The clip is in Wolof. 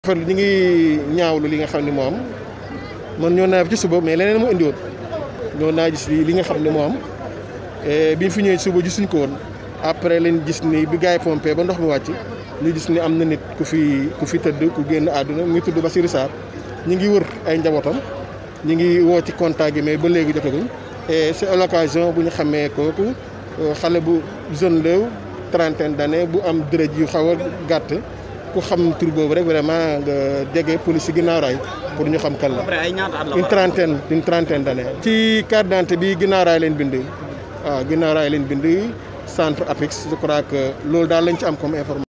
rafetlu ñu ngi ñaawlu li nga xam ne moo am man ñoo naa ci suba mais leneen moo indiwoon ñoo naa gis li nga xam ne moo am bi ñu fi ñëwee suba gisuñ ko woon après lañ gis ni bi gars yi pompé ba ndox mi wàcc ñu gis ni am na nit ku fi ku fi tëdd ku génn àdduna mu ngi tudd Bassirou Sarr ñu ngi wër ay njabootam ñu ngi woo ci contact gi mais ba léegi jotaguñ et c'est l'occasion bu ñu xamee kooku xale bu jeune la trentaine d'années bu am dërëj yu xaw a gàtt ku xam tur boobu rek vraiment nga jege police yi ginnaaw raay pour ñu xam kan la. après ay ñaata at la une trentaine une trentaine d'années. ci carte d'identité bi ginnaaw raay leen bind waaw ginnaaw raay leen bind centre APEX je crois que loolu daal lañ ci am comme information.